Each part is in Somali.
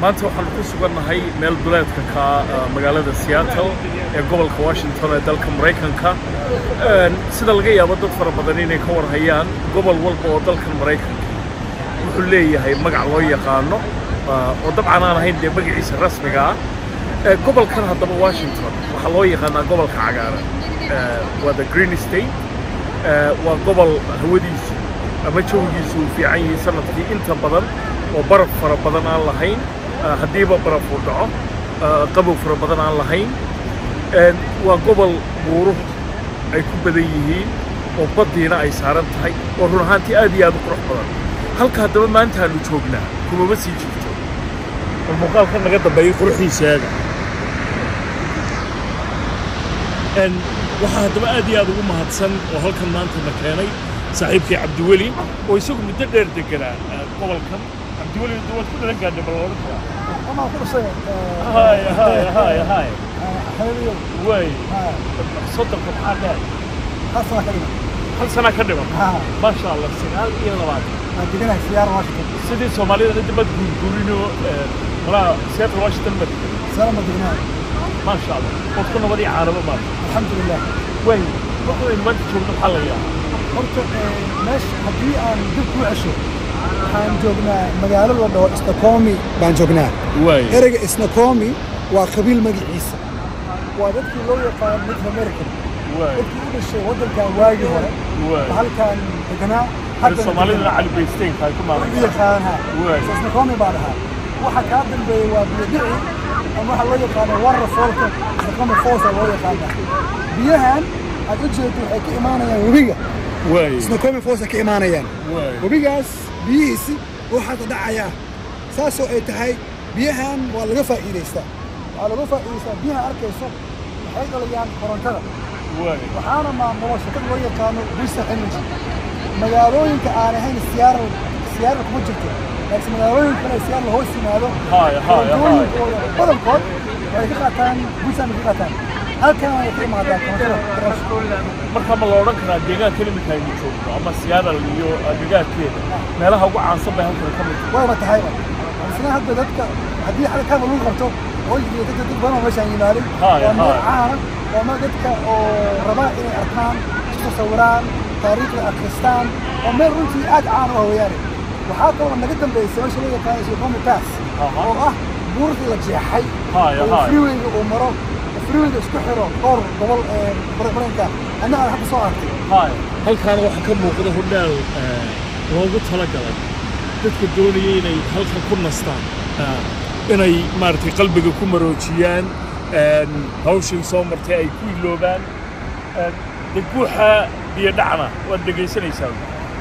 maanta waxaan ku sugannahay meel duleedka ka magaalada seattle ee gobolka washington ee dalka maraykanka sida laga yaabo dad fara badan inay ka warhayaan gobol walba oo dalkan maraykanka wuxuu leeyahay magac loo yaqaano oo dabcan aan ahayn dee magaciisa rasmiga ah gobolkan haddaba washington waxaa loo yaqaanaa gobolka cagaaran waa the green state waa gobol hawadiisu ama jawigiisu uu fiican yahay sanadkii inta badan oo baraf fara badan aan lahayn haddiiba baraf uu dhaco qabow fara badan aan lahayn waa gobol buuruhu ay ku badan yihiin oo baddiina ay saaran tahay oo run ahaantii aad iyo aad u qurux badan halka haddaba maanta aanu joognaa kumama sii jirto oo muuqaalka naga dambeeyey quruxdiisaaga waxaa haddaba aad iyo aad ugu mahadsan oo halkan maanta na keenay saaxiibkii cabdiweli oo isagu muddo dheer deganaa gobolkan cabdiweli waad ku dhalan gaadhay bal odhan karaa hay hay hay hay way soddonka maxaa dheer hal sanaa ka dhiman maasha allah sagaal iyo labaatan sidii soomaalida hadda bad guurguurinoo malaa seattle washington bad maasha allah ood ku nabadii caanabo maanta alxamdulilah way waxaynu maanta joogno maxaa la yaaba horta meesha haddii aan dib ku cesho waxaan joognaa magaalo la dhaho snacomi baan joognaa way ereyga snacomi waa qabiil magaciisa waa dadkii loo yaqaan native american way dadkii u dhashay waddankan waagii hore way halkan deganaa soomaalidana cali baysteynka ay ku u maamulaan yaqaanaa Waay. snacomi baa dhahaa waxa kaa dambeeya waa biyodici ama waxa loo yaqaano warra foolka snacomi foosa loo yaqaanaa biyahan aad u jeedo waxay ka imaanayaan webiga way snacomi foosa ka imaanayaan way webigaas biyihiisi oo hadda dhacayaa saasoo ay tahay biyahan waa laga faa'iidaystaa waxaa laga faa'iidaystaa biyaha arkayso waxay dhaliyaan korontada way waxaana maamulo shirkad loo yaqaano Bristol Energy magaalooyinka aan ahayn Seattle Seattle kuma jirto laakiin magaalooyin kale Seattle hoos yimaado Haay, haay, korontooyinkooda badankood waxay ka qaataan Bristol ka qaataan halkan way ka imaadaan korontada marka ma la odhan karaa deegaanka iminka aynu joogno ama siyaadal iyo agagaarkeeda meelaha ugu caansan bay halkan ka mid tahay wayba tahayba isna hadda dadka haddii xagga kaaba lagu qabto oo iyo dadka dad badan oo meeshaan yimaaday Haay, waa meel haay. caana waa meel dadka oo rabaa inay arkaan isku sawiraan taariikhda akhristaan waa meel runtii aad caan u ah weeyaane waxaa kaloo naga dambeysay meesha loo yaqaano Snoqualmie Pass Aha. oo ah buurtii la jeexay Haay, oo haay. freewayga uu maro oo freewayga isku xiro dhowr gobol ee baranka anna aan hadda soo arkay hay halkaana waxaa ka muuqda hodhaal loogu talagalay dadka doonaya inay halkan ku nastaan inay maaragtay qalbiga ku maroojiyaan hawshan soo martay ay ku iloobaan dee guuxa biyo dhacna waad dhegaysanaysaa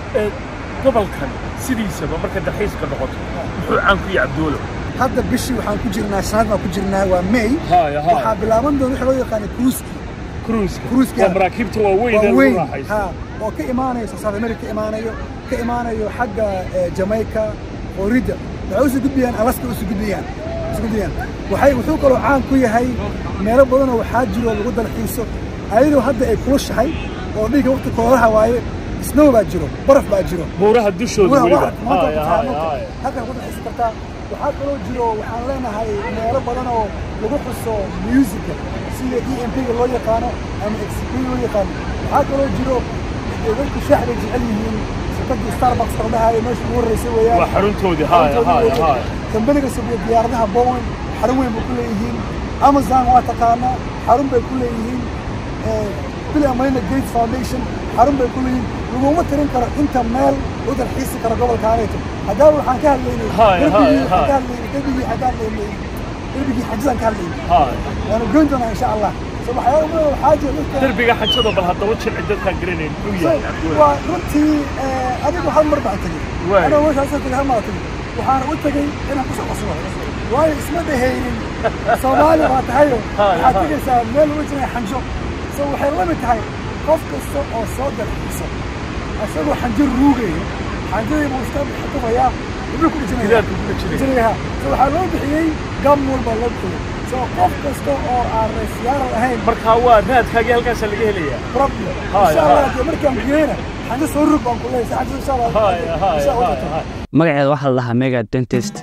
gobolkan sidiisaba marka dalxiiska noqoto muxuu caan ku yahay cabduulo hadda bishii waxaan ku jirnaa shanaad baan ku jirnaa waa May Haay, haay. waxaa bilaaban doona waxa loo yaqaano cruise cruiska Cruise-ka. waa maraakiibta waaweyn ee waa lagu weyn raaxaysto ha oo ka imaanayo South America ka imaanayo ka imaanayo xagga eh, Jamaica Florida waxay usoo gudbiyaan Alaska usoo gudbiyaan usoo gudbiyaan waxay wuxuu kaloo caan ku yahay meelo badan oo waxaa jiro lagu dalxiiso ayadoo hadda ay kulushahay oo dhiga waqti kooraha waaye snow baa jiro baraf baa jiro buuraha dushooda Waa- weliba waa- maanta Haay, waa haay, maanta. haay. halkan ku dalxiisan kartaa waxaa kaloo jiro waxaan leenahay meelo badan oo lagu xuso musica sida e m p-ga loo yaqaano ama xp loo yaqaano waxaa kaloo jiro dee dadku shaax bay jecel yihiin shirkadii starbucks la dhahayo meesha ugu horreysay weeyaan waa xaruntoodii haay haay haay kambaniga sabiya diyaaradaha bowen xarun weyn bay ku leeyihiin amazon waa taqaanaa xarun bay ku leeyihiin eh, bill and melinda gates foundation xarun bay ku leeyihiin laguma tirin karo inta meel u dalxiisi karo gobolka aanayto haddaba waxaan ka hadlaynay Haay, derbigii haay, waxaan ka haay. hadlaynay derbigii waxaan ka hadlaynay derbigii xajadaan ka hadlaynay haay waanu goyn doonaa insha allah so waxyaaba badan waxaa jira dadka derbiga xajada bal haddaba jilci dadkaan garanayn muxuu yahay cabduulo waa runtii eh, adigu hal mar baan tegey Waay. anoo meeshaas tegey hal mar tegey waxaana u tegey inaan kusoo qoslo waayo isma dhehaynin soomaali baa tahayo Haay, waxaad haay. tegaysaa meel uga jiray xanjo so waxay la mid tahay qof kasta oo soo dalxiisa isagoo xanjo ruugaya xanjadii buu iska xukumayaa wuxuu ku dhijinaya gidaarku ku dhajinaya dhijinaya so waxaa loo bixiyey gamwal baa loo bixiyey so qof kasta oo aan reesiyaaral ahayn markaa waa raadkaagii halkaasaa laga helayaa problem Haay, insha allah haay. dee markaan biyeyna xanjo soo rug baan ku leeyahay xanjo insha allah haay haay insha allah haay haay magaceeda waxaa la dhahaa mega dentist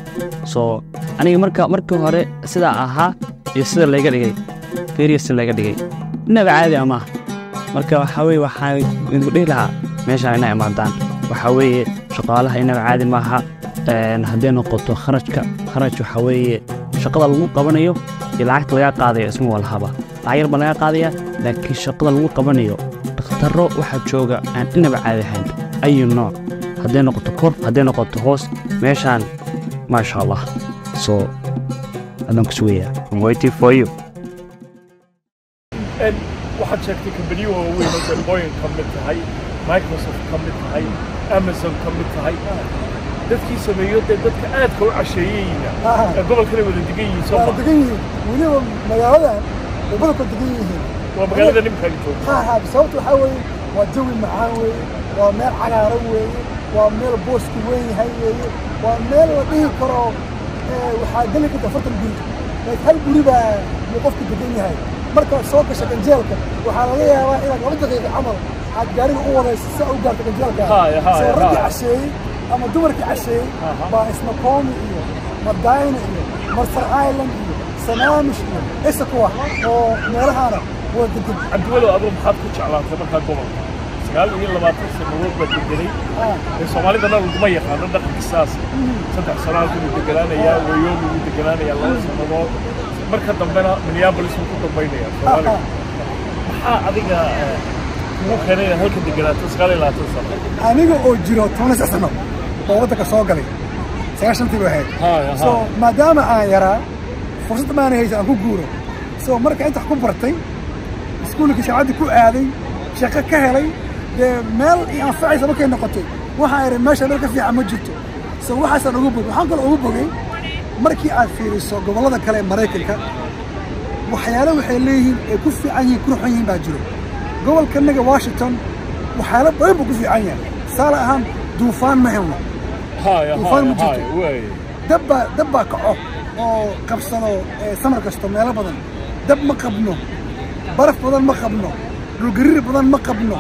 soo aniga marka markii hore sidaa ahaa iyo sida layga dhigay ferias layga dhigay inaba caadi ama marka waxaa weye waxaan idinku dhihi lahaa meeshaan inay imaadaan waxaa weeye shaqaalaha inaba caadi maaha hadday noqoto kharajka kharaj waxaa weeye shaqada lagu qabanayo iyo lacagta lagaa qaadayo isma walhaba lacag yar baa lagaa qaadaya laakiin shaqada lagu qabanayo dhakhtarro waxaa jooga aan inaba caadi ahayn ayu nooc hadday noqoto kor hadday noqoto hoos meeshaan maasha allah soo adaan ku sugayaa I'm waiting for you waxaad sheegtay kambaniyo waaweyn oo dalbooyin ka mid tahay microsoft ka mid tahay amazon ka mid tahay dadkii sameeyo dee dadka aadka u casheeyeyna ee gobolkana wada degan yihiin soo waa ma degan yihiin weliba magaaladan way badankood degan yihiin waa magaalada nimkaan joogto ha ha sababta waxaa weeye waa jawi macaan weeye waa meel cagaaran weeye waa meel boosku weyn yahay weeye waa meel la dhihi karo ee, waxaa geli karta afartan guri laakiin hal guri baa buu qofku degan yahay markaad soo gasho ganjeelka waxaa laga yaabaa inaad laba daqiiqo camal aad gaariga u wadayso si aad u gaarto ganjeelka Haya, haya, soo raggii haya. casheeyey ama dumarkii casheeyey Aha. baa ismakoomi iyo madayna iyo marsar island iyo sanaamish iyo isakuwa oo meelahaana waa degan cabdiwalow aduu maxaad ku jeclaatay markaa gobolka sagaal iyo labaatan sannadood baa deganay Ah. ee soomaalidana laguma yaqaano dhaqanka saas saddex sano halkuu deganaanayaa wayomi wuu deganaanayaa laba sannadood marka dambena minneapolis wuu ku dambaynayaa soomaaliga maxaa adiga eh, kugu keenay inaad halka deganaato sagaal iyo labaatan sano aniga oo jiro toban six sano oo waddanka soo galay sagaashantii bay ahayd Haya, so haya. maadaama aan yaraa fursad maana haysa aan ku guuro so marka inta wax ku bartay iskuulka shaacadii ku aaday shaqo ka helay dee meel i anfacaysa markay noqotay waxaan idhi meesha meel ka fiican ma jirto so waxaasaan ugu bogay waxaan kaloo ugu bogay markii aad fiiriso gobollada kale ee maraykanka waxyaalo waxay leeyihiin ay ku fiican yihiin ku ruxan yihiin baa jiro gobolkanaga washington waxyaalo badan buu ku fiican yahay tusaale ahaan duufaan ma helno haya Duufaan ma haya jirto. haya waay dabbaa dabbaa kaco oo qabsado ee, samar kasto meelo badan dab ma qabno baraf badan ma qabno dhulgariir badan ma qabno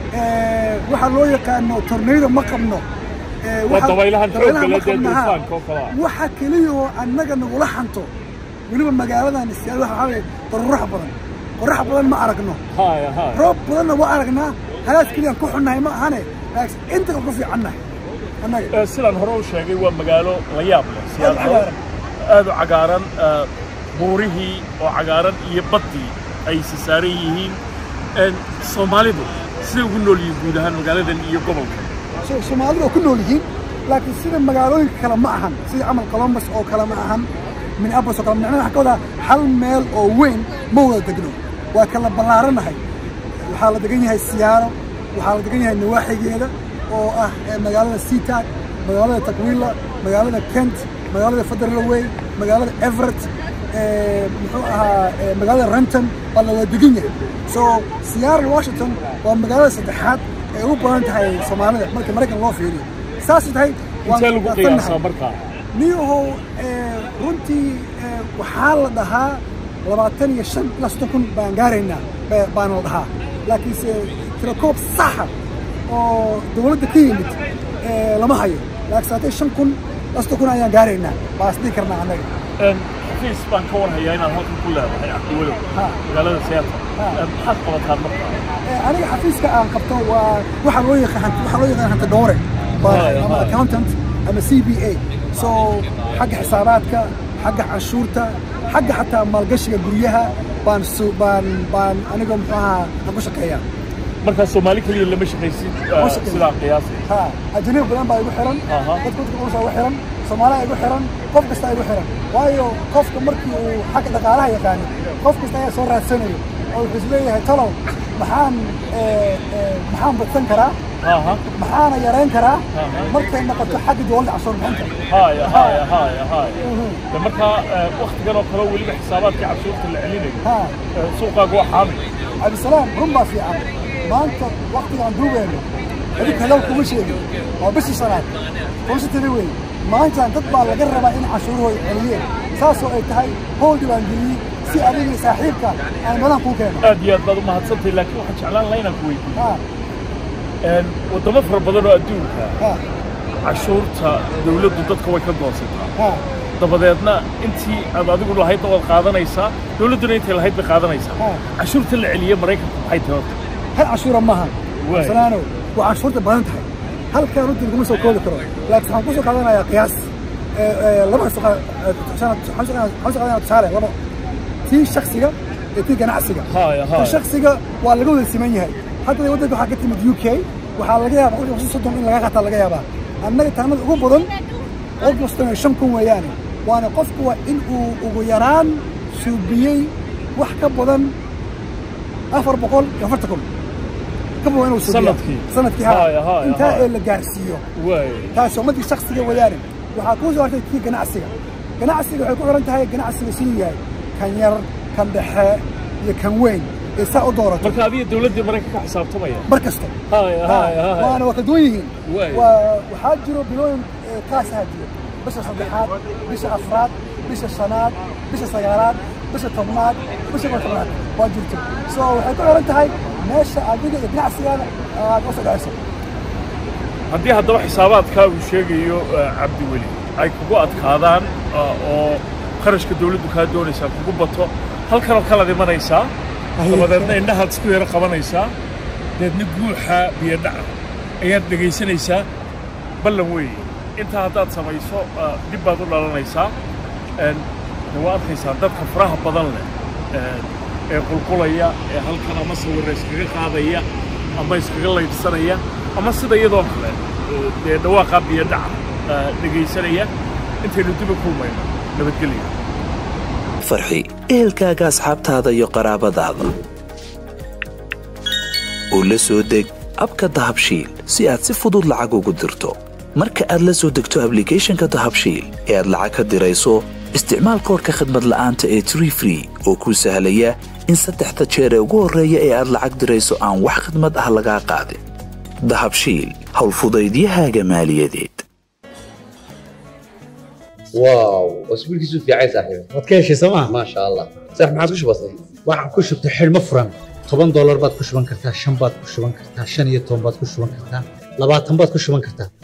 ee, waxaa loo yaqaano tornado ma qabno ee, Waa waxa- dabaylahan xoogga dabaylaha ma leh dee qabno, haa. duufaanka oo kale ah. waxa keliya oo annaga nagula xanto weliba magaaladan istiyaad waxa waxaa weeye daruuraha badan qorax badan ma aragno haya haya roob badanna waa aragnaa halaas keliyaan ku xunnahay ma ahane laakiin inta kale ku fiicannahay annaga Eh, sidaan hore u sheegay waa magaalo la yaab leh siyaad Aad u cagaaran. aad u cagaaran eh, buurihii oo cagaaran iyo baddii ay si saaran yihiin En, soomaalidu siday ugu nool yihiin guud ahaan magaaladan iyo gobolkan So- soomaalidu waa ku nool yihiin laakiin sida magaalooyinka kale ma ahan sida camal columbus oo kale ma ahan minneapolis oo kale macnaha waxaa ka wadaa hal meel oo weyn ma wada degno waa kala ballaaranahay waxaa la degan yahay siyaaro waxaa la degan yahay nawaaxigeeda oo ah eh, magaalada seatag magaalada takwila magaalada kent magaalada federal way magaalada everett eh, muxuu ahaa eh, magaalada renton baa la wada degan yahay so seattle washington waa magaalada saddexaad ay ugu badan tahay soomaalida marka maraykan loo fiiriyo saasay tahay waan intee lagu waafaqsanahay. qiyaasaa markaa niyahow eh, runtii eh, waxaa la dhahaa labaatan iyo shan ilaa soddon kun baan gaaraynaa ba- baana la dhahaa laakiinse tirakoob saxa oo dowladda ka yimid eh, lama hayo laakiin saatay shan kun ilaa soddon kun ayaan gaaraynaa baa isdhihi karnaa annaga En, xafiis baan ka warhayaa inaad halkan ku leedahay cabdiwalow Ha. magaalada seattle Ha. En, maxaad qabataan markaa Eh, aniga xafiiska aan qabto waa waxaa loo yaqaan waxaa loo yaqaan hanta dhowre Haya, Baa- ama haya. accountant ama c b a so xagga xisaabaadka xagga canshuurta xagga xataa maalgashiga guryaha baan su- baan baan aniga muxuu ahaa aan ku shaqeeyaa markaa soomaali keliya lama shaqaysid eh, Lama shaqeeyo. sidaa qiyaasay ha ajanabi badan baa igu xiran Aha. dadka dadka ulusa igu xiran soomaaliya igu xiran qof kasta igu xiran waayo qofka markii uu xagga dhaqaalaha yaqaano qof kasta ayaa soo raadsanayo oo wuxuu isleeyahay talow maxaan eh, eh, maxaan badsan karaa aha maxaana yarayn karaa Aha. markay noqoto xagga dowladda cashuur bixinta haya haya haya haya Mhm. de markaa eh, waktigan oo kale weliba xisaabaadkii cashuurta la celinayo ha eh, suuqaaga waa xaamil cabdisalaam run baa fiican maanta waktigaan duugayno adinka hadaw kuma sheegin waa bishii shanaad fursatani wey maantaan dad baa laga rabaa in cashuurahooda celiyeen saasoo ay tahay hooldi baan geliyey si adiga iyo saaxiibka aan badan kuu keeno aad iyo aad baad u mahadsantahay laakiin waxaan jeclaan lahaa inaan ku weydiiyo ha En, waddamo fara badan oo adduunka ha cashuurta dawladdu dadka way ka goosataa ha dabadeedna intii aad adigu lahaydna waad qaadanaysaa dowladduna intay lahayd bay qaadanaysaa Ah. cashuurta la celiye maraykanku maxay tahay horta hal cashuura maaha Waay. salaano waa cashuurta badan tahay halkaa runtii laguma soo koobi karo laakiin waxaan kusoo qaadanayaa qiyaas ee, ee, laba kasoo qaad- ee, waxaan soo qaadanayaa- waxaan soo qaadanayaa tusaale labo tii shaksiga iyo tii ganacsiga Haya, haya. tii shaksiga waa laga wada siman yahay hadda waddanka waxaa ka timid u k waxaa laga yaabaa qofkii soddon in laga qataa laga yaabaa annaga taanada ugu badan qofkii soddon iyo shan kun weeyaane waana qofku waa in uu ugu yaraan suubiyey wax ka badan afar boqol iyo afartan kun ka badan inuu suubiyaa Sanadkii? sanadkii Haya, ha haya, intaa haya. ee la gaarsiiyo waay taasi ummadii shaksiga weeyaane waxaa kuu soo hartay kii ganacsiga ganacsiga waxay ku xiran tahay ganacsiga siduu yahay kan yar kan dhexe iyo kan weyn ee saa u doorato marka adiga dowladdii maraykanka ka xisaabtamaya mar kasta haya haya haya waana waa kala duwan yihiin Waay. waa waxaa jiro bilooyin ee, kaasaha jiro bisha saddexaad bisha afraad bisha shanaad bisha sagaalaad bisha tobnaad bisha koo tobnaad waa jirto so waxay ku xiran tahay meesha adiga iyo ganacsigaada aad u sodhacayso haddii haddaba xisaabaadkaa uu sheegayo eh, cabdiweli ay kugu adkaadaan ah, oo kharashka dowladdu kaa doonaysaa kugu bato halkanoo kalaad imanaysaa Aye. dabadeedna indhahaad isku yaro qabanaysaa deedna guuxa biyodhaca ayaad dhegaysanaysaa ballan weeye intaa haddaad samayso ah, dib baad u dhalanaysaa En, de waa arkaysaa dadka faraha badan leh en, ee qulqulaya ee halkan ama sawirra iskaga qaadaya ama iskaga laydhsanaya ama sida iyadoo kale eh, dee dhawaaqaa biyodhaca ah, dhegaysanaya intaynu dib u kulmayno nabadgelya farxi ehelkaaga asxaabtaada iyo qaraabadaada u la soo deg abka dahabshiil si aad si fudud lacag ugu dirto marka aad la soo degto ablicathonka dahabshiil ee aad lacag ka dirayso isticmaal koodhka khadmad la'aanta ee tree free oo kuu sahlaya in saddexda jeer ee ugu horreeya ee aad lacag dirayso aan wax khidmad ah lagaa qaadin dahabshiil howlfudaydiyahaaga maaliyadeed واو اسبوعك في عايز صاحبي waad ka heshay sooma ما شاء الله صح ما عادش بسيط waxaad ku shubtay xidhmo furan toban doolar baad ku shuban kartaa shan baad ku shuban kartaa shan iyo toban baad ku shuban kartaa labaatan baad ku shuban kartaa